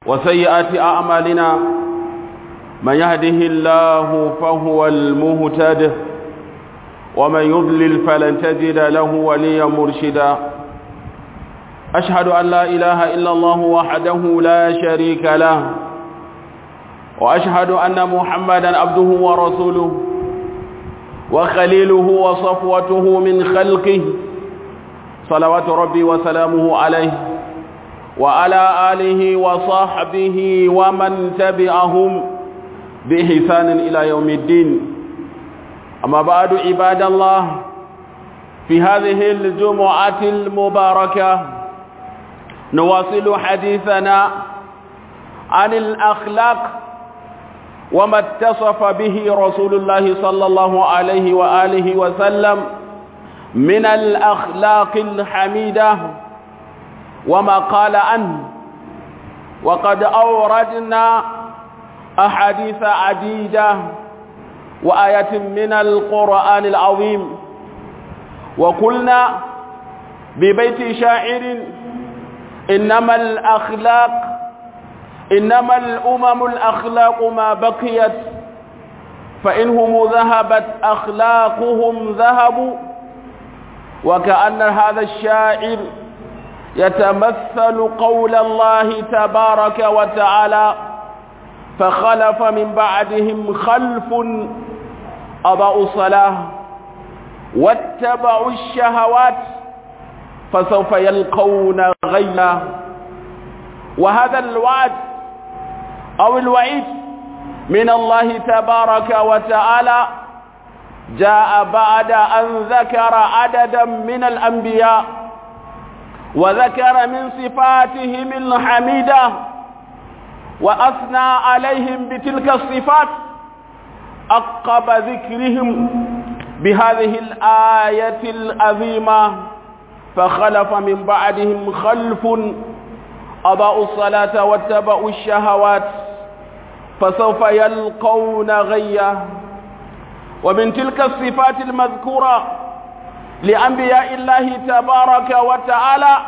وسيئات أعمالنا من يهده الله فهو المهتد ومن يضلل فلن تجد له وليا مرشدا أشهد أن لا إله إلا الله وحده لا شريك له وأشهد أن محمدا عبده ورسوله وخليله وصفوته من خلقه صلوات ربي وسلامه عليه وعلى آله وصحبه ومن تبعهم بإحسان إلى يوم الدين أما بعد عباد الله في هذه الجمعة المباركة نواصل حديثنا عن الأخلاق وما اتصف به رسول الله صلى الله عليه وآله وسلم من الأخلاق الحميدة وما قال عنه وقد أوردنا أحاديث عديدة وآية من القرآن العظيم وقلنا ببيت شاعر إنما الأخلاق إنما الأمم الأخلاق ما بقيت فإنهم ذهبت أخلاقهم ذهبوا وكأن هذا الشاعر يتمثل قول الله تبارك وتعالى فخلف من بعدهم خلف أضاءوا الصلاة واتبعوا الشهوات فسوف يلقون غيا وهذا الوعد أو الوعيد من الله تبارك وتعالى جاء بعد أن ذكر عددا من الأنبياء وذكر من صفاتهم الحميدة وأثنى عليهم بتلك الصفات أقب ذكرهم بهذه الآية العظيمة فخلف من بعدهم خلف أضاءوا الصلاة واتبعوا الشهوات فسوف يلقون غيا ومن تلك الصفات المذكورة لأنبياء الله تبارك وتعالى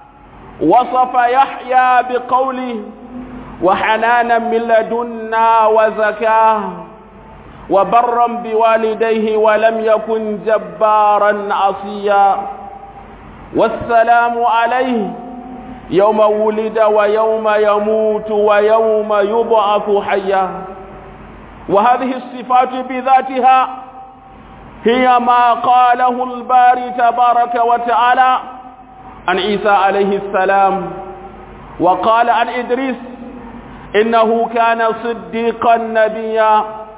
وصف يحيى بقوله وحنانا من لدنا وزكاه وبرا بوالديه ولم يكن جبارا عصيا والسلام عليه يوم ولد ويوم يموت ويوم يبعث حيا وهذه الصفات بذاتها هي ما قاله الباري تبارك وتعالى عن عيسى عليه السلام وقال عن إدريس إنه كان صديقا نبيا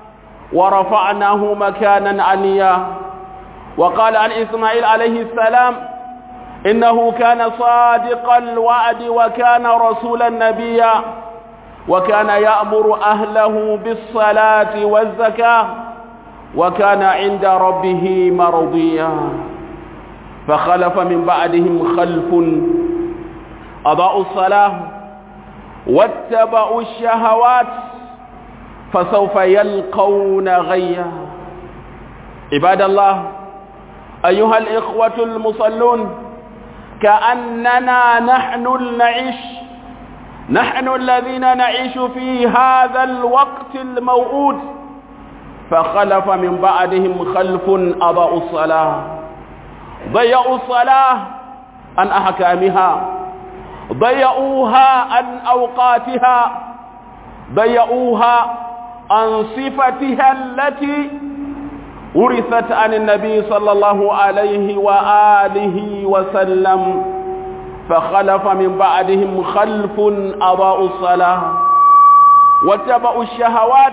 ورفعناه مكانا عليا وقال عن إسماعيل عليه السلام إنه كان صادق الوعد وكان رسولا نبيا وكان يأمر أهله بالصلاة والزكاة وكان عند ربه مرضيا فخلف من بعدهم خلف أضاءوا الصلاة واتبعوا الشهوات فسوف يلقون غيا عباد الله أيها الإخوة المصلون كأننا نحن نعيش نحن الذين نعيش في هذا الوقت الموعود فخلف من بعدهم خلف أضاءوا الصلاة ضيعوا الصلاة عن أحكامها ضيعوها عن أوقاتها ضيعوها عن صفتها التي ورثت عن النبي صلى الله عليه وآله وسلم فخلف من بعدهم خلف أضاءوا الصلاة واتبعوا الشهوات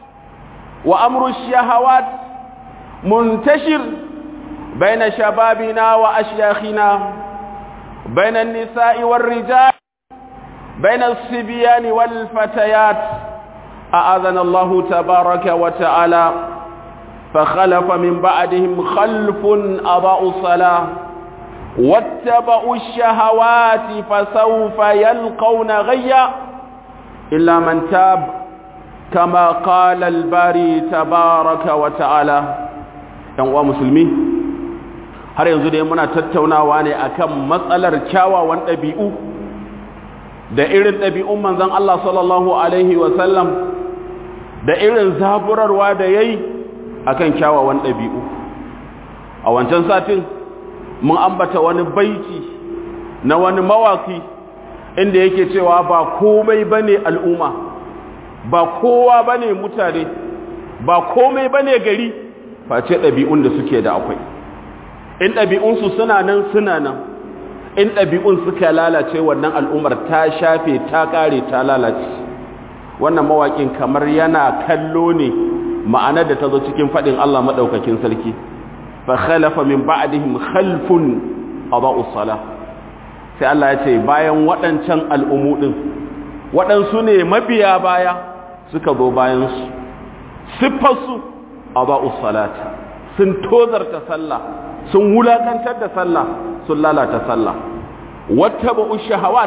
وأمر الشهوات منتشر بين شبابنا وأشياخنا بين النساء والرجال بين الصبيان والفتيات أعاذنا الله تبارك وتعالى فخلف من بعدهم خلف أضاءوا الصلاة واتبعوا الشهوات فسوف يلقون غيا إلا من تاب كما قال الباري تبارك وتعالى ‘yan musulmi har yanzu dai muna tattaunawa ne akan matsalar kyawawan ɗabi'u da irin ɗabi'un manzon Allah sallallahu alaihi wasallam da irin zaburarwa da yayi akan kyawawan ɗabi'u a wancan satin mun ambata wani baiti na wani mawaki inda yake cewa ba komai bane al'umma ba kowa bane mutane ba komai bane gari face ɗabi'un da suke da akwai in ɗabi'unsu suna nan suna nan in ɗabi'un suka lalace wannan al'ummar ta shafe ta ƙare ta lalace wannan mawaƙin kamar yana kallo ne ma'anar da ta zo cikin faɗin Allah maɗaukakin sarki fa khalafa min ba'dihim khalfun adau salah sai Allah ya ce bayan waɗancan al'umu ɗin waɗansu ne mabiya baya suka zo bayan su siffarsu adau salata sun tozarta sallah sun wulakantar da sallah sun lalata sallah wata ba'u shahawat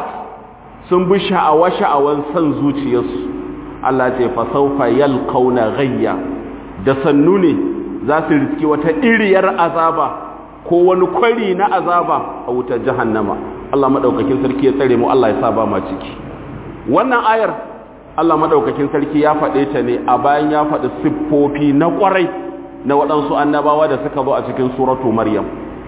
sun bi sha'awa sha'awan san zuciyarsu Allah ce fa saufa yalqauna ghayya da sannu ne za su riski wata iriyar azaba ko wani kwari na azaba a wutar jahannama Allah madaukakin sarki ya tsare mu Allah ya sa ba ma ciki wannan ayar Allah madaukakin sarki ya faɗe ta ne a bayan ya faɗi siffofi na ƙwarai na waɗansu annabawa da suka zo a cikin suratu maryam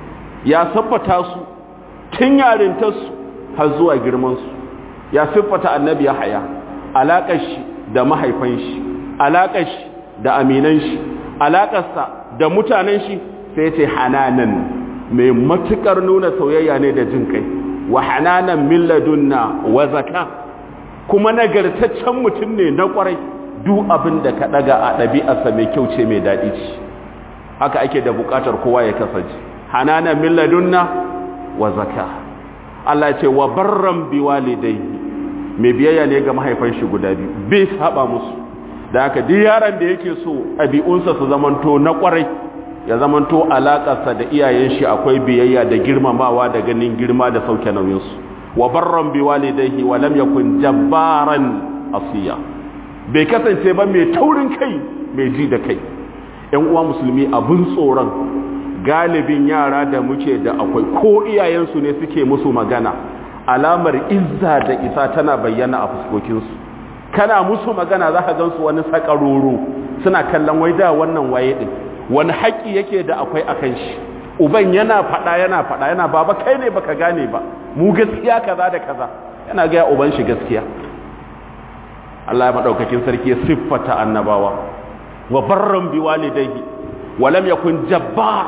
ya siffata su tun yarintarsu har zuwa girmansu ya siffata annabi ya haya alaƙar shi da mahaifan shi alaƙar shi da aminan shi alaƙarsa da mutanen shi sai ce hananan mai matuƙar nuna soyayya ne da jin kai wa hananan min ladunna wa zaka kuma nagartaccen mutum ne na ƙwarai duk abin da ka ɗaga a ɗabi'arsa mai kyau ce mai daɗi ce haka ake da buƙatar kowa ya kasance hananan min ladunna wa zaka Allah ce wa barran bi walidayhi mai biyayya ne ga mahaifan shi guda biyu bai saba musu da haka duk yaron da yake so ɗabi'unsa su zamanto na ƙwarai ya zamanto alaƙarsa da iyayen shi akwai biyayya da girmamawa da ganin girma da sauke nauyinsu wa barran bi walidayhi wa lam yakun jabbaran asiya bai kasance ba mai taurin kai mai ji da kai ƴan uwa musulmi abun tsoron galibin yara da muke da akwai ko iyayensu ne suke musu magana alamar izza da isa tana bayyana a fuskokinsu kana musu magana za ka gansu wani sakaroro suna kallon wai da wannan waye din wani haƙƙi yake da akwai a kan shi uban yana faɗa yana faɗa yana baba kai ne baka gane ba mu gaskiya kaza da kaza yana gaya uban shi gaskiya Allah ya madaukakin sarki ya siffata annabawa wa barran bi walidayhi wa lam yakun jabbar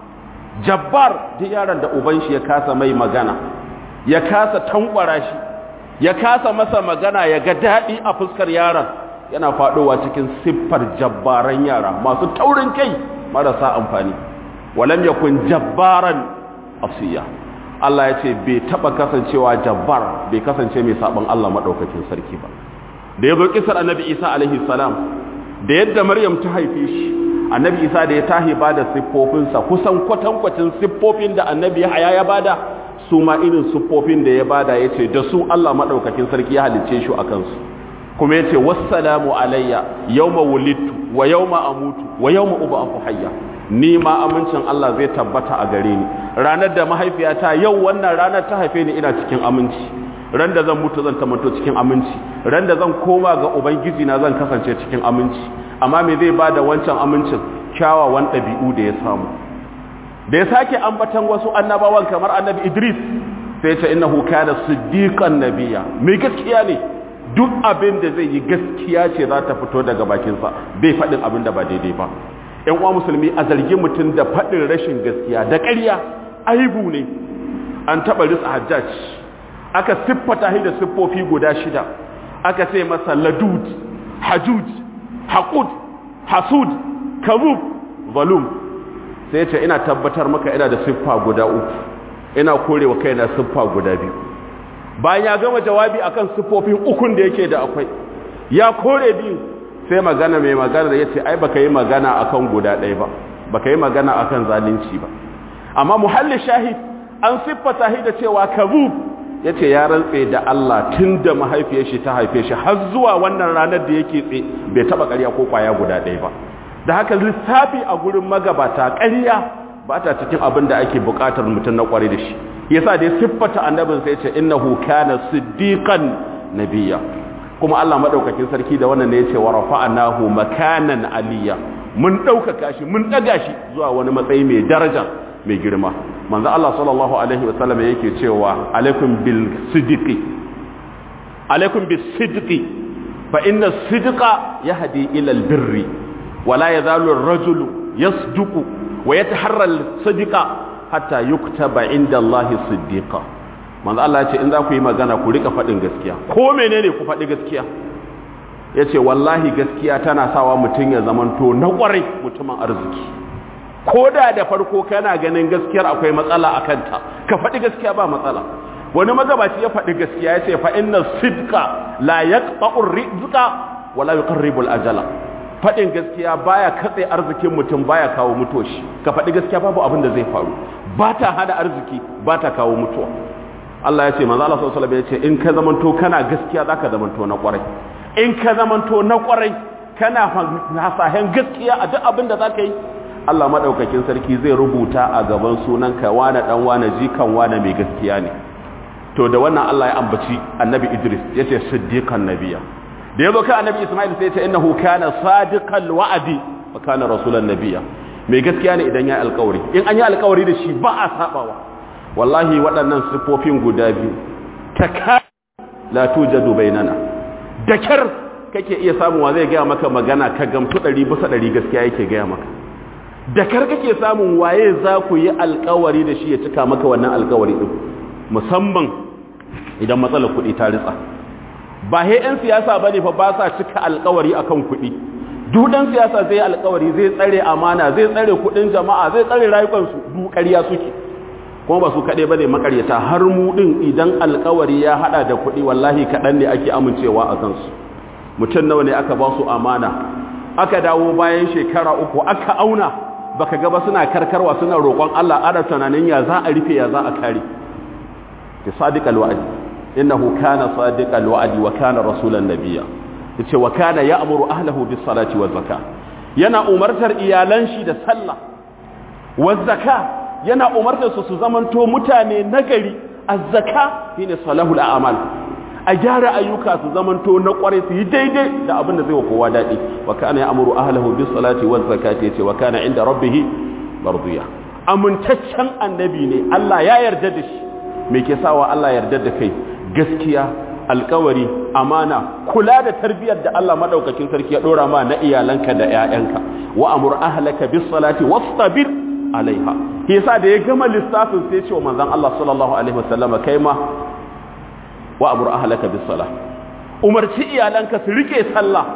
jabbar duk yaron da uban shi ya kasa mai magana ya kasa tankwara shi ya kasa masa magana ya ga daɗi a fuskar yaron yana faɗowa cikin siffar jabbaran yara masu taurin kai marasa amfani walam yakun jabbaran asiya Allah ya ce bai taɓa kasancewa jabbar bai kasance mai saɓon Allah maɗaukakin sarki ba da ya zo kisar annabi isa alaihi salam da yadda maryam ta haife shi annabi isa da ya tahi ba da siffofinsa kusan kwatankwacin siffofin da annabi haya ya bada su ma irin siffofin da ya bada ya ce da su Allah maɗaukakin sarki ya halicce shi a kansu kuma ya ce wassalamu alayya yawma wulidtu wa yawma amutu wa yawma ub'athu hayya ni ma amincin Allah zai tabbata a gare ni ranar da mahaifiyata yau wannan ranar ta haife ni ina cikin aminci ran da zan mutu zan tamanto cikin aminci ran da zan koma ga ubangiji na zan kasance cikin aminci amma me zai bada wancan amincin kyawawan ɗabi'u da ya samu da ya sake ambatan wasu annabawan kamar annabi Idris sai ya ce innahu kana siddiqan nabiyya mai gaskiya ne duk abin da zai yi gaskiya ce za ta fito daga bakinsa bai faɗin abin da ba daidai ba ‘yan uwa musulmi a zargi mutum da faɗin rashin gaskiya da ƙarya aibu ne an taɓa risa hajjaj aka siffata shi da siffofi guda shida aka ce masa ladud hajuj haƙud hasud kabub valum sai ce ina tabbatar maka ina da siffa guda uku ina korewa kaina siffa guda biyu bayan ya gama jawabi akan siffofin ukun da yake da akwai ya kore biyu sai magana mai magana da yace ai baka yi magana akan guda ɗaya ba baka yi magana akan zalunci ba amma muhalli shahid an siffata shi da cewa kabub yace ya rantse da Allah tunda mahaifiyar shi ta haife shi har zuwa wannan ranar da yake tse bai taba ƙarya ko kwaya guda ɗaya ba da haka lissafi a gurin magabata ƙarya ba ta cikin abin da ake buƙatar mutum na ƙware da shi yasa da ya siffata annabin sai ya ce innahu kana siddiqan nabiyya kuma Allah madaukakin sarki da wannan ne ya ce wa rafa'nahu makanan aliyya mun ɗaukaka shi mun ɗaga shi zuwa wani matsayi mai daraja mai girma manzo Allah sallallahu alaihi wasallam yake cewa alaikum bil sidqi alaikum bis sidqi fa inna sidqa yahdi ila al birri wa la yazalu ar rajulu yasduqu wa yataharra al sidqa hatta yuktaba inda Allah siddiqa manzo Allah ya ce in za ku yi magana ku rika faɗin gaskiya ko menene ku faɗi gaskiya ya ce wallahi gaskiya tana sawa mutum ya zamanto na ƙwarai mutumin arziki ko da da farko kana ganin gaskiyar akwai matsala a kanta ka faɗi gaskiya ba matsala wani magabaci ya faɗi gaskiya ya ce fa inna sidqa la yaqta'u rizqa wala yuqarribu al-ajala faɗin gaskiya baya katse arzikin mutum baya kawo mutoshi ka faɗi gaskiya babu abin da zai faru ba ta hada arziki ba ta kawo mutuwa Allah ya ce manzo Allah sallallahu alaihi wasallam ya ce in ka zamanto kana gaskiya zaka zamanto na ƙwarai in ka zamanto na kwarai kana hasahen gaskiya a duk abin da za ka yi Allah maɗaukakin sarki zai rubuta a gaban sunanka wane ɗan wane jikan wane mai gaskiya ne to da wannan Allah ya ambaci annabi Idris ya ce siddiqan nabiya da ya zo kan annabi Ismail sai ya ce innahu kana sadiqal wa'adi wa kana rasulan nabiya mai gaskiya ne idan ya alƙawari in an yi alƙawari da shi ba a sabawa wallahi waɗannan siffofin guda biyu ta la tujadu bainana da kyar kake iya samuwa zai gaya maka magana ka gamsu ɗari bisa ɗari gaskiya yake gaya maka da kyar kake samun waye za ku yi alkawari da shi ya cika maka wannan alkawari ɗin musamman idan matsalar kuɗi ta ritsa ba he 'yan siyasa ba ne fa ba sa cika alkawari akan kuɗi dudan siyasa zai alkawari zai tsare amana zai tsare kuɗin jama'a zai tsare rayukansu du ƙarya suke kuma ba su kaɗai ba ne makaryata har mu ɗin idan alkawari ya haɗa da kuɗi wallahi kaɗan ne ake amincewa a kansu mutum nawa ne aka ba su amana aka dawo bayan shekara uku aka auna baka gaba suna karkarwa suna roƙon Allah ana tunanin ya za a rufe ya za a kare ta sadiqal wa'di innahu kana sadiqal wa'di wa kana rasulan nabiyya yace wa kana ya'muru ahlihi bis salati waz zakah yana umartar iyalan shi da sallah waz zakah yana umartar su su zamanto mutane nagari azzaka shine salahul a'mal a gyara ayyuka su zamanto na kware su yi daidai da abin da zai wa kowa dadi wa kana ya'muru ahlihi bis salati waz zakati yace wa kana inda rabbih mardiya amintaccen annabi ne Allah ya yarda da shi me ke sawa Allah yarda da kai gaskiya alkawari amana kula da tarbiyyar da Allah madaukakin sarki ya dora ma na iyalanka da ƴaƴanka wa amur ahlaka bis salati wastabir alaiha yasa da ya gama lissafin sai ce wa manzon Allah sallallahu alaihi wasallam kai ma wa amur ahlaka bis salah umarci iyalanka su rike sallah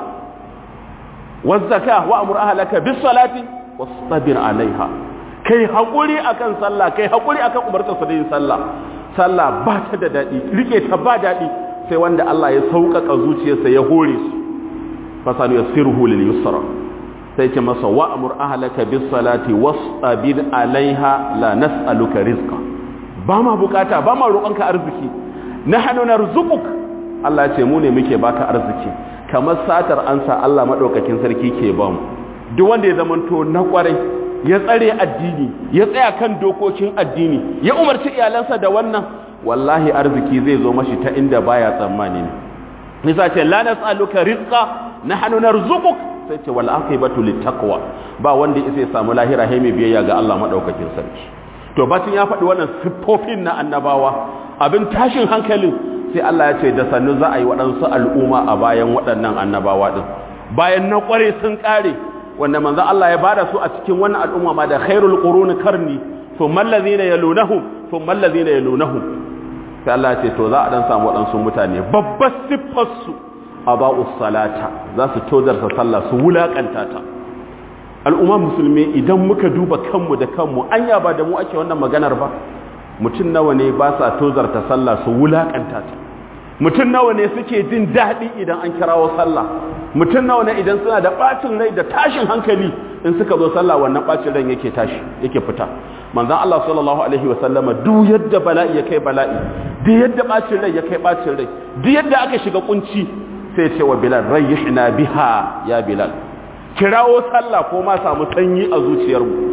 waz zakah wa amur ahlaka bis salati wastabir alaiha kai hakuri akan sallah kai hakuri akan umartar sa da yin sallah sallah ba ta da dadi rike ta ba dadi sai wanda Allah ya sauƙaƙa zuciyarsa ya hore su fasanu yassiruhu lil yusra sai ce masa wa'amur ahlaka bis salati wastabir alaiha la nas'aluka rizqa ba ma bukata ba ma roƙonka arziki nahnu narzuquk Allah ya ce mu ne muke baka arziki kamar satar ansa Allah madaukakin sarki ke ba mu duk wanda ya zamanto na kwarai ya tsare addini ya tsaya kan dokokin addini ya umarci iyalansa da wannan wallahi arziki zai zo mashi ta inda baya tsammani ne nisa ce la nas'aluka rizqa nahnu narzuquk sai ce wal aqibatu littaqwa ba wanda yake samu lahira hai mai biyayya ga Allah madaukakin sarki to bacin ya faɗi wannan siffofin na annabawa abin tashin hankalin sai Allah ya ce da sannu za a yi waɗansu al'umma a bayan waɗannan annabawa din bayan na ƙware sun ƙare wanda manzo Allah ya bada su a cikin wannan al'umma ma da khairul quruni karni thumma allazina yalunahum thumma allazina yalunahum sai Allah ya ce to za a dan samu waɗansu mutane babbar siffar su aba'us salata za su tozarta sallah su wulakanta ta al'umma musulmi idan muka duba kanmu da kanmu anya ba da mu ake wannan maganar ba mutum nawa ne ba sa tozarta sallah su wulakanta ta mutum nawa ne suke jin daɗi idan an kirawo sallah mutum nawa ne idan suna da ɓacin rai da tashin hankali in suka zo sallah wannan ɓacin rai yake tashi yake fita manzon Allah sallallahu alaihi wa sallama duk yadda bala'i ya kai bala'i duk yadda ɓacin rai ya kai ɓacin rai duk yadda aka shiga kunci sai ce wa bilal rayyihna biha ya bilal kirawo sallah ko ma samu sanyi a zuciyarmu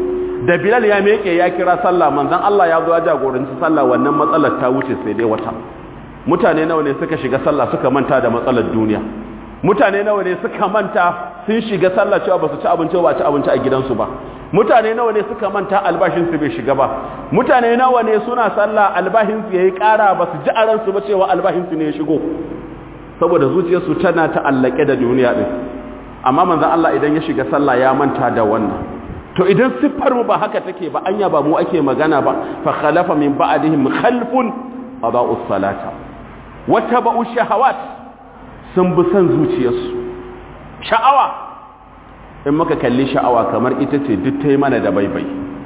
da bilal ya meke ya kira sallah manzon Allah ya zo ya jagoranci sallah wannan matsalar ta wuce sai dai wata mutane nawa ne suka shiga sallah suka manta da matsalar duniya mutane nawa ne suka manta sun shiga sallah cewa ba su ci abinci ba ci abinci a gidansu ba mutane nawa ne suka manta albashinsu bai shiga ba mutane nawa ne suna sallah albashinsu yayi ƙara ba su ji a ransu ba cewa albashinsu ne ya shigo saboda zuciyarsu tana ta'allake da duniya din amma manzon Allah idan ya shiga sallah ya manta da wannan to idan siffar mu ba haka take ba anya ba mu ake magana ba fa khalafa min ba'dihim khalfun adaa'us salata wa tabu'u shahawat sun bi san zuciyarsu sha'awa in muka kalli sha'awa kamar ita ce duk ta yi mana da baibai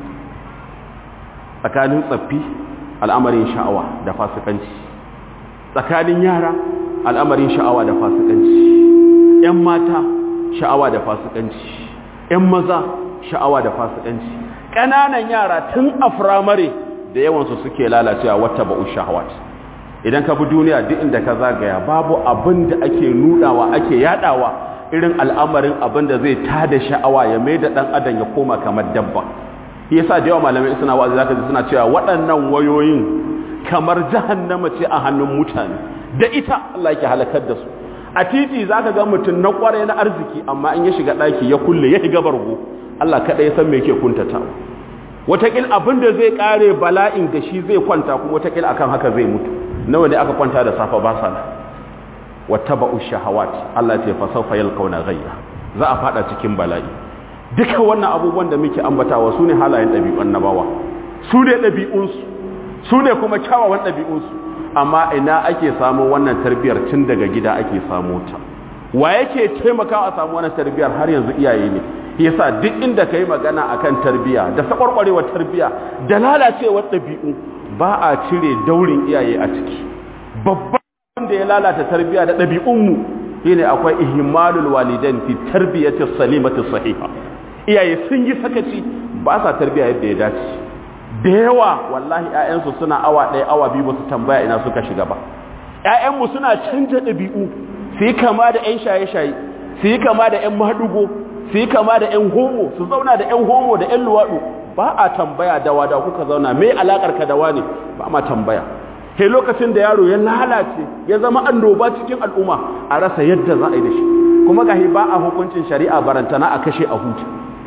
tsakanin tsaffi al'amarin sha'awa da fasikanci tsakanin yara al'amarin sha'awa da fasikanci ‘yan mata sha'awa da fasikanci ‘yan maza sha'awa da fasikanci ƙananan yara tun a firamare da yawansu suke lalacewa wata ba'u shahawat idan ka bi duniya duk inda ka zagaya babu abin da ake nudawa ake yadawa irin al'amarin abin da zai tada sha'awa ya mai da ɗan adam ya koma kamar dabba yasa da yawa malamai suna wa'azi zaka ji suna cewa waɗannan wayoyin kamar jahannama ce a hannun mutane da ita Allah yake halakar da su a titi zaka ga mutum na kware na arziki amma in ya shiga ɗaki ya kulle ya shiga bargo Allah kaɗai ya san me yake kuntata wataƙil abin da zai ƙare bala'in da shi zai kwanta kuma wataƙil akan haka zai mutu nawa ne aka kwanta da safa ba sana wattaba'u shahawat Allah ce fa sawfa yalqawna ghayra za a fada cikin bala'i duka wannan abubuwan da muke ambatawa sune halayen dabi'un nabawa sune dabi'unsu sune kuma kyawawan dabi'unsu amma ina ake samu wannan tarbiyar tun daga gida ake samu ta wa yake taimakawa a samu wannan tarbiyar har yanzu iyaye ne yasa duk inda kai magana akan tarbiya da sakwarkwarewar tarbiya da lalacewar dabi'u ba a cire daurin iyaye a ciki babban da ya lalata tarbiya da ɗabi'unmu shine akwai ihmalul walidain fi tarbiyati salimati sahiha iyaye sun yi sakaci ba sa tarbiya yadda ya dace da yawa wallahi ƴaƴansu suna awa ɗaya awa biyu ba su tambaya ina suka shiga ba ƴaƴanmu suna canja ɗabi'u su yi kama da ƴan shaye-shaye su yi kama da ƴan mahadugo su yi kama da ƴan homo su zauna da ƴan homo da ƴan luwaɗu ba a tambaya da wada kuka zauna me alakar ka da wani ba ma tambaya sai lokacin da yaro ya lalace ya zama annoba cikin al'umma a rasa yadda za a yi da shi kuma gahi ba a hukuncin shari'a barantana a kashe a hutu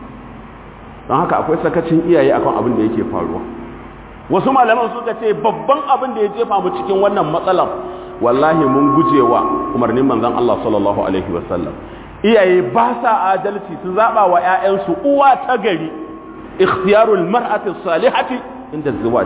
don haka akwai sakacin iyaye akan abin da yake faruwa wasu malaman suka ce babban abin da ya jefa mu cikin wannan matsalar wallahi mun gujewa umarnin manzon Allah sallallahu alaihi wasallam iyaye ba sa adalci su zaba wa ƴaƴansu uwa ta gari ikhtiyarul mar'ati salihati inda zawaj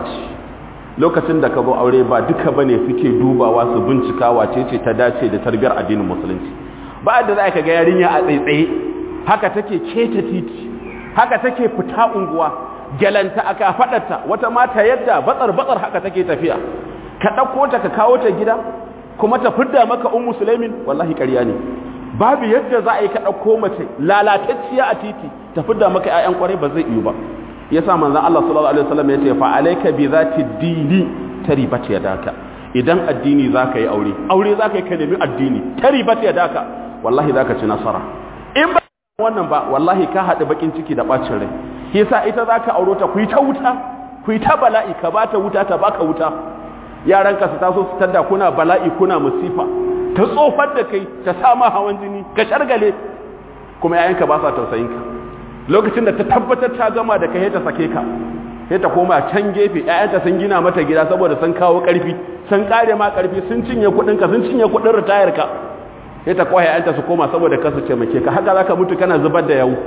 lokacin da ka zo aure ba duka bane suke dubawa su bincika wace ce ta dace da tarbiyar addinin musulunci ba da za ka ga yarinya a tsaitsaye haka take keta titi haka take fita unguwa galanta aka fadarta wata mata yadda batsar batsar haka take tafiya ka dauko ta ka kawo ta gida kuma ta fidda maka ummu sulaimin wallahi ƙarya ne babu yadda za a yi ka dauko mace lalatacciya a titi ta fidda maka ƴaƴan kwarai ba zai yi ba yasa manzon Allah sallallahu alaihi wasallam yace fa alayka bi zati dini taribat yadaka idan addini zaka yi aure aure zaka yi ka nemi addini taribat yadaka wallahi zaka ci nasara in ba wannan ba wallahi ka hadu bakin ciki da bacin rai yasa ita zaka auro ta ku yi ta wuta ku yi ta bala'i ka bata wuta ta baka wuta yaran ka su taso su tanda kuna bala'i kuna musifa ta tsofar da kai ta sama hawan jini ka shargale kuma yayanka ba sa tausayin ka lokacin da ta tabbatar ta gama da kai ta sake ka sai ta koma can gefe ƴaƴanta sun gina mata gida saboda sun kawo ƙarfi sun kare ma ƙarfi sun cinye kuɗin ka sun cinye kuɗin ritayar ka sai ta kwaye ƴaƴanta su koma saboda kasu ce make ka haka zaka mutu kana zubar da yau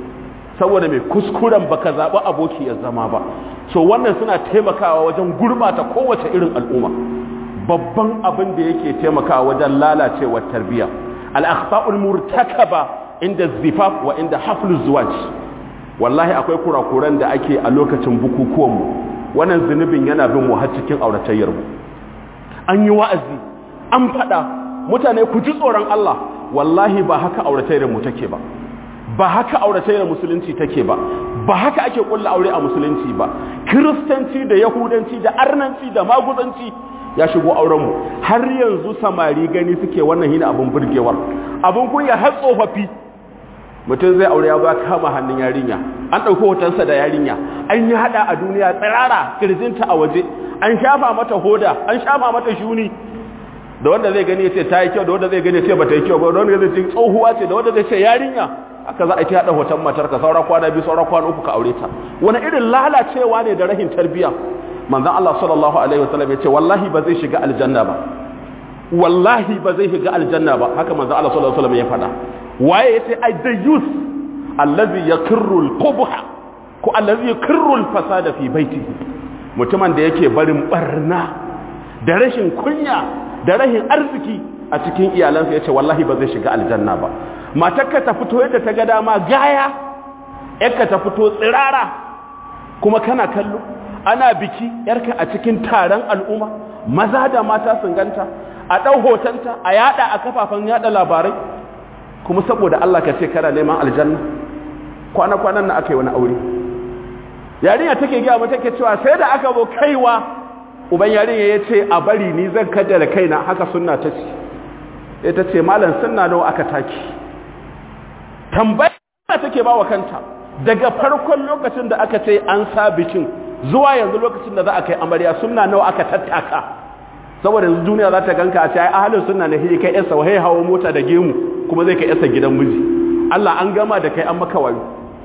saboda mai kuskuren baka zaɓi aboki ya zama ba so wannan suna taimakawa wajen gurbata kowace irin al'umma babban abin da yake taimakawa wajen lalacewar tarbiyya al-akhta'ul murtakaba inda zifaf wa inda haflu zuwaj wallahi akwai kurakuran da ake a lokacin bukukuwanmu wannan zunubin yana bin mu har cikin auratayyar mu an yi wa'azi an faɗa mutane ku ji tsoron Allah wallahi ba haka auratayyar mu take ba ba haka auratayyar musulunci take ba ba haka ake kulla aure a musulunci ba kiristanci da yahudanci da arnanci da maguzanci ya shigo aurenmu har yanzu samari gani suke wannan hina abin burgewar abin kunya har tsofaffi mutum zai aure ya ba kama hannun yarinya an ɗauki hotonsa da yarinya an yi haɗa a duniya tsirara kirjinta a waje an shafa mata hoda an shafa mata shuni da wanda zai gani ya ce ta yi kyau da wanda zai gani ya ce ba ta yi kyau ba da wanda zai ce tsohuwa ce da wanda zai ce yarinya haka za a ci haɗa hoton matarka saura kwana biyu saura kwana uku ka aure ta wani irin lalacewa ne da rahin tarbiyya manzon Allah sallallahu alaihi wasallam ya ce wallahi ba zai shiga aljanna ba wallahi ba zai shiga aljanna ba haka manzon Allah sallallahu alaihi wasallam ya faɗa waye yace ai the youth allazi yakirru al-qubha ko allazi yakirru al-fasada fi baitihi mutumin da yake barin barna da rashin kunya da rashin arziki a cikin iyalansa yace wallahi ba zai shiga aljanna ba matarka ta fito yadda ta ga dama gaya yarka ta fito tsirara kuma kana kallo ana biki yarka a cikin taron al'umma maza da mata sun ganta a ɗau hotonta a yada a kafafen yada labarai kuma saboda Allah ka ce kana neman aljanna kwana-kwanan na aka yi wani aure yarinya take gaya mata take cewa sai da aka zo kaiwa uban yarinya ya ce a bari ni zan kaddara kaina haka sunna ta ce ita ce malam sunna nawa aka taki tambaya take ba wa kanta daga farkon lokacin da aka ce an sa bikin zuwa yanzu lokacin da za a kai amarya sunna nawa aka tattaka saboda yanzu duniya za ta ganka a ce ai ahalin sunna ne hiji kai yarsa wahai hawo mota da gemu kuma zai kai yarsa gidan miji Allah an gama da kai an maka wayo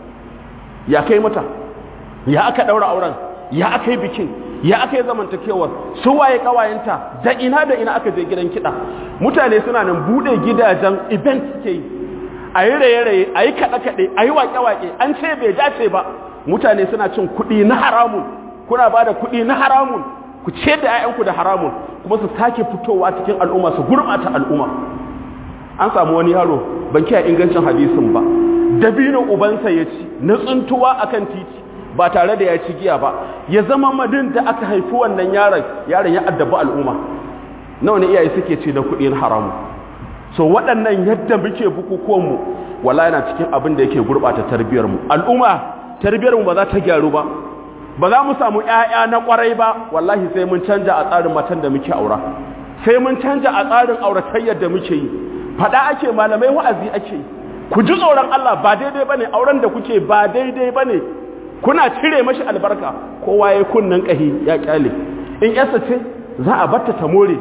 ya kai mata ya aka daura auren ya aka yi bikin ya aka yi zamantakewar su waye kawayenta da ina da ina aka je gidan kiɗa mutane suna nan buɗe gidajen event suke yi a yi raye-raye a yi kaɗe-kaɗe a yi waƙe-waƙe an ce bai dace ba mutane suna cin kuɗi na haramun kuna ba da kuɗi na haramun ku ce da 'ya'yanku da haramun kuma su sake fitowa cikin al'umma su gurɓata al'umma an samu wani yaro ban kiyaye ingancin hadisin ba dabino ubansa ya ci na tsuntuwa akan titi ba tare da ya ci giya ba ya zama madin da aka haifi wannan yaron yaron ya addabi al'umma nawa ne iyaye suke ci da kuɗi na haramun so waɗannan yadda muke bukukuwanmu wala yana cikin abin da yake gurɓata tarbiyarmu al'umma tarbiyarmu ba za ta gyaru ba ba za mu samu ƴaƴa na ƙwarai ba wallahi sai mun canja a tsarin matan da muke aura sai mun canja a tsarin auratayyar da muke yi faɗa ake malamai wa'azi ake yi ku ji tsoron Allah ba daidai bane auren da kuke ba daidai bane kuna cire mashi albarka kowa ya kunnan ƙahi ya kyale in yasa ce za a batta ta more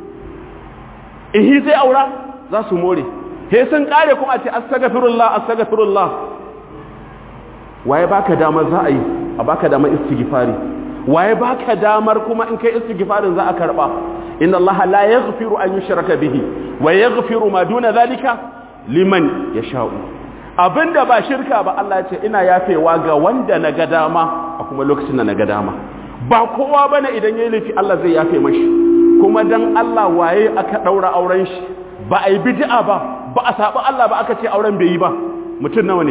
in hi zai aura za su more he sun kare kuma a ce astaghfirullah astaghfirullah waye baka damar za a yi a baka damar istighfari waye baka damar kuma in kai istighfarin za a karba inna allaha la yaghfiru an yushraka bihi wa yaghfiru ma duna zalika liman yasha'u abinda ba shirka ba Allah ya ce ina yafewa ga wanda na ga dama a kuma lokacin da na ga dama ba kowa bane idan yayi laifi Allah zai yafe mashi kuma dan Allah waye aka daura auren shi ba a yi bid'a ba ba a saɓi Allah ba aka ce auren bai yi ba mutum nawa ne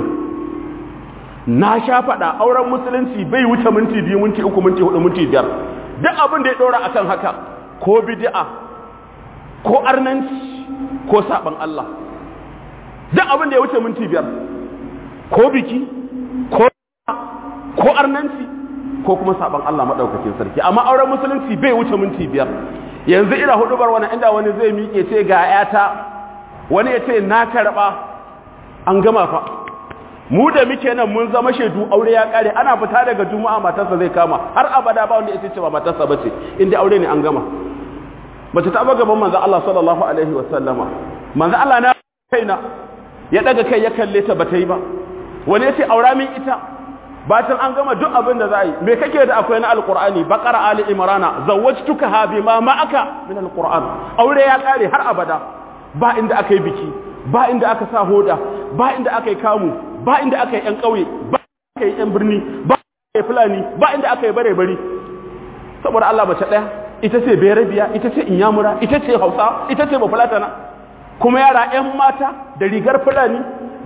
na sha faɗa auren musulunci bai wuce minti biyu minti uku minti hudu minti biyar duk abin da ya ɗora akan haka ko bid'a ko arnanci ko saɓan Allah duk abin da ya wuce minti biyar ko biki ko ko arnanci ko kuma saɓan Allah maɗaukakin sarki amma auren musulunci bai wuce minti biyar yanzu ina hudubar wani inda wani zai miƙe ce ga yata wani ya ce na karɓa an gama fa mu da muke nan mun zama shaidu aure ya kare ana fita daga juma'a matarsa zai kama har abada ba wanda ya ce ba matarsa bace inda aure ne an gama bace ta ba gaban manzo Allah sallallahu alaihi wa sallama manzo Allah na kaina ya daga kai ya kalle ta bata yi ba wani ya ce aura min ita bacin an gama duk abin da za a yi me kake da akwai na alkur'ani baqara ali imrana zawwajtuka ha bima ma'aka min alqur'an aure ya kare har abada ba inda aka yi biki ba inda aka sa hoda ba inda aka yi kamu ba inda aka yi yan kauye ba aka yi yan birni ba aka yi fulani ba inda aka yi bare bari saboda Allah mace daya ita ce berabiya ita ce inyamura ita ce hausa ita ce bafulatana kuma yara yan mata da rigar fulani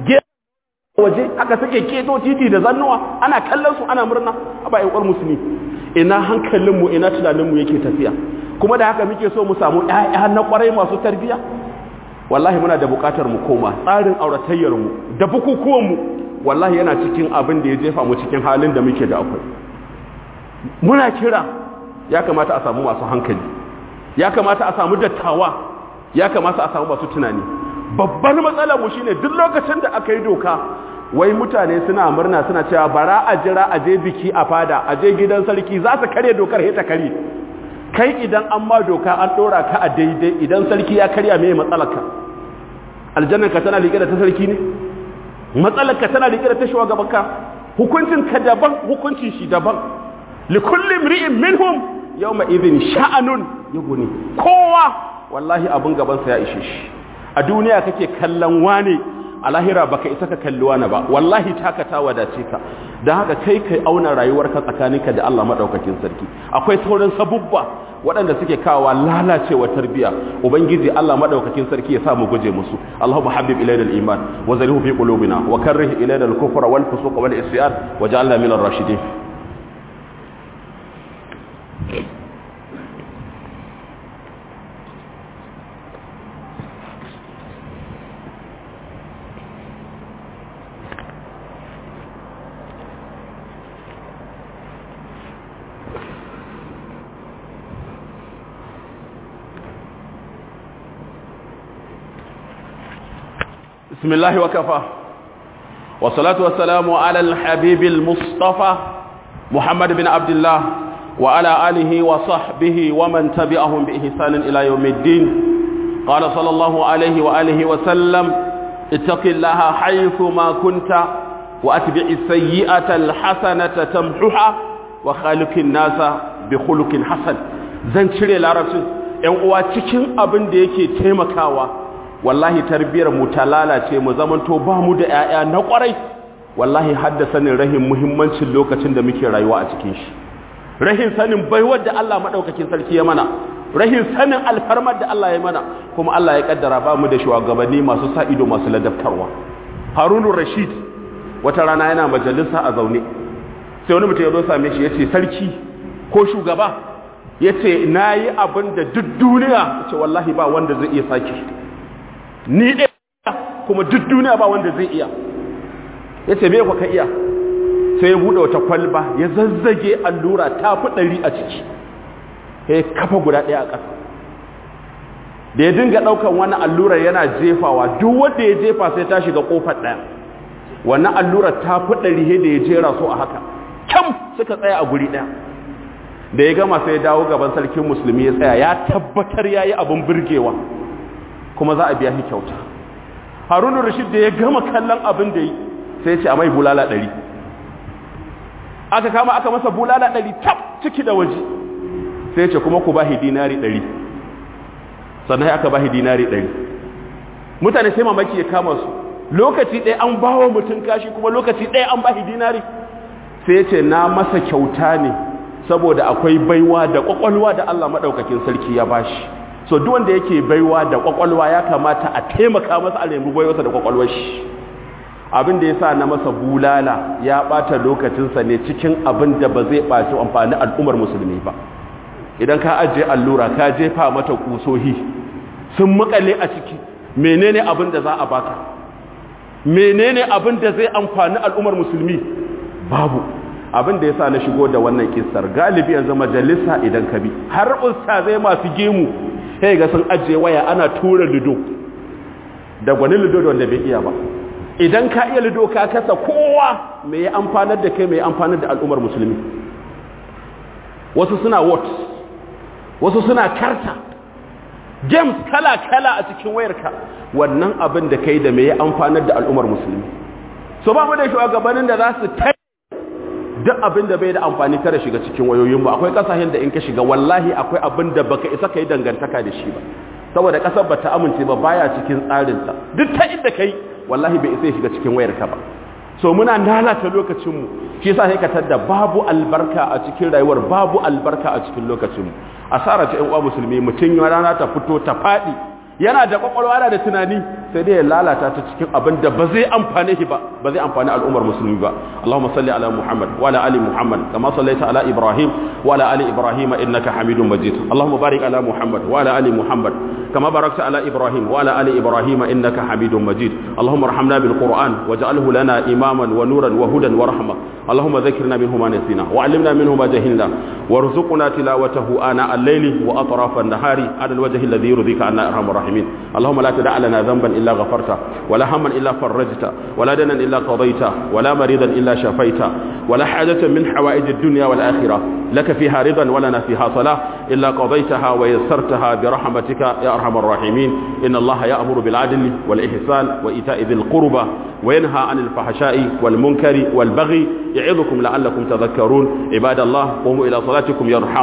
waje aka sake keto titi da zannuwa ana kallon su ana murna a ba ƴan musulmi ina hankalinmu ina tunaninmu yake tafiya kuma da haka muke so mu samu ƴaƴa na ƙwarai masu tarbiya wallahi muna da buƙatar mu koma tsarin auratayyar mu da bukukuwan mu wallahi yana cikin abin da ya jefa mu cikin halin da muke da akwai muna kira ya kamata a samu masu hankali ya kamata a samu dattawa ya kamata a samu masu tunani babbar matsalar mu shine duk lokacin da aka yi doka wai mutane suna murna suna cewa bara a jira a je biki a fada a je gidan sarki za su karya dokar ta kare kai idan an ma doka an dora ka a daidai idan sarki ya karya me matsalarka aljannar ka tana rike da ta sarki ne matsalar ka tana rike da ta shugaban ka hukuncin ka daban hukuncin shi daban li kulli imri'in minhum yawma idhin sha'anun yughni kowa wallahi abun gaban sa ya ishe shi a duniya kake kallon wane a lahira baka isa ka kalli wani ba wallahi taka ta wadace ka don haka kai kai auna rayuwarka tsakaninka da Allah madaukakin sarki akwai sauran sabubba waɗanda suke kawo lalacewa tarbiya ubangiji Allah madaukakin sarki ya sa mu guje musu Allahumma habib ilayna al-iman wa zalhu fi qulubina wa karrih ilayna al-kufra wal fusuq wal isyan waj'alna min ar-rashidin بسم الله وكفى والصلاة والسلام على الحبيب المصطفى محمد بن عبد الله وعلى آله وصحبه ومن تبعهم بإحسان إلى يوم الدين قال صلى الله عليه وآله وسلم اتق الله حيث ما كنت وأتبع السيئة الحسنة تمحها وخالق الناس بخلق حسن zan cire larabcin ‘yan uwa cikin abin da yake taimakawa wallahi tarbiyar mu ta lalace mu zamanto ba mu da ƴaƴa na ƙwarai wallahi hadda sanin rahin muhimmancin lokacin da muke rayuwa a cikin shi rahin sanin baiwar da Allah madaukakin sarki ya mana rahin sanin alfarmar da Allah ya mana kuma Allah ya kaddara ba mu da shugabanni masu sa ido masu ladabtarwa Harunu Rashid wata rana yana majalisa a zaune sai wani mutum ya zo same shi yace sarki ko shugaba yace nayi abin da duk duniya yace wallahi ba wanda zai iya sake ni ɗaya kuma duk duniya ba wanda zai iya ya ce me ka iya sai ya buɗe wata kwalba ya zazzage allura ta fi ɗari a ciki ya kafa guda ɗaya a ƙasa da ya dinga ɗaukan wani allurar yana jefawa duk wanda ya jefa sai ta shiga ƙofar ɗaya wannan allurar ta fi ɗari da ya jera su a haka kyam suka tsaya a guri ɗaya da ya gama sai ya dawo gaban sarkin musulmi ya tsaya ya tabbatar ya yi abin birgewa kuma za a biya shi kyauta harunu rashid da ya gama kallon abin da yi sai ya ce a mai bulala ɗari aka kama aka masa bulala ɗari tab ciki da waje sai ya ce kuma ku ba shi dinari ɗari sannan aka ba shi dinari ɗari mutane sai mamaki ya kama su lokaci ɗaya an ba wa mutum kashi kuma lokaci ɗaya an ba shi dinari sai ya ce na masa kyauta ne saboda akwai baiwa da ƙwaƙwalwa da Allah maɗaukakin sarki ya bashi so duk wanda yake baiwa da kwakwalwa ya kamata a taimaka masa a nemi baiwarsa da kwakwalwar shi abin da ya sa na masa bulala ya ɓata lokacinsa ne cikin abin da ba zai ɓaci amfani al'ummar musulmi ba idan ka ajiye allura ka jefa mata kusohi sun makale a ciki menene abin da za a baka menene abin da zai amfani al'ummar musulmi babu abin da ya sa na shigo da wannan kissar galibi yanzu majalisa idan ka bi har ustazai masu gemu sai ga sun ajiye waya ana tura lido da gwani lido da wanda bai iya ba idan ka iya lido ka kasa kowa mai ya amfanar da kai mai amfanar da al'ummar musulmi wasu suna what wasu suna karta games kala-kala a cikin wayarka wannan abin da kai da mai ya amfanar da al'ummar musulmi so ba mu da shugabannin da za su ta duk abin da bai da amfani kada shiga cikin wayoyinmu akwai kasashen da in ka shiga wallahi akwai abin da baka isa kai dangantaka da shi ba saboda kasar bata amince ba baya cikin tsarinta duk ta inda kai wallahi bai isa ya shiga cikin wayarka ba so muna lalata lokacinmu shi yasa sai ka tada babu albarka a cikin rayuwar babu albarka a cikin lokacinmu asara ta ƴan uwa musulmi mutun ya rana ta fito ta fadi yana da kwakwalwa yana da tunani sai dai ya lalata ta cikin abin da ba zai amfane shi ba ba zai amfani al'ummar musulmi ba Allahumma salli ala Muhammad wa ala ali Muhammad kama sallaita ala Ibrahim wa ala ali Ibrahim innaka Hamidum Majid Allahumma barik ala Muhammad wa ala ali Muhammad كما باركت على إبراهيم وعلى آل إبراهيم إنك حميد مجيد اللهم ارحمنا بالقرآن واجعله لنا إماما ونورا وهدى ورحمة اللهم ذكرنا منه ما نسينا وعلمنا منه ما جهلنا وارزقنا تلاوته آناء الليل وأطراف النهار على الوجه الذي يرضيك عنا أرحم الراحمين اللهم لا تدع لنا ذنبا إلا غفرته ولا هما إلا فرجته ولا دنا إلا قضيته ولا مريضا إلا شفيته ولا حاجة من حوائج الدنيا والآخرة لك فيها رضا ولنا فيها صلاة إلا قضيتها ويسرتها برحمتك يا أرحم الراحمين إن الله يأمر بالعدل والإحسان وإيتاء ذي القربى وينهى عن الفحشاء والمنكر والبغي يعظكم لعلكم تذكرون عباد الله قوموا إلى صلاتكم يرحم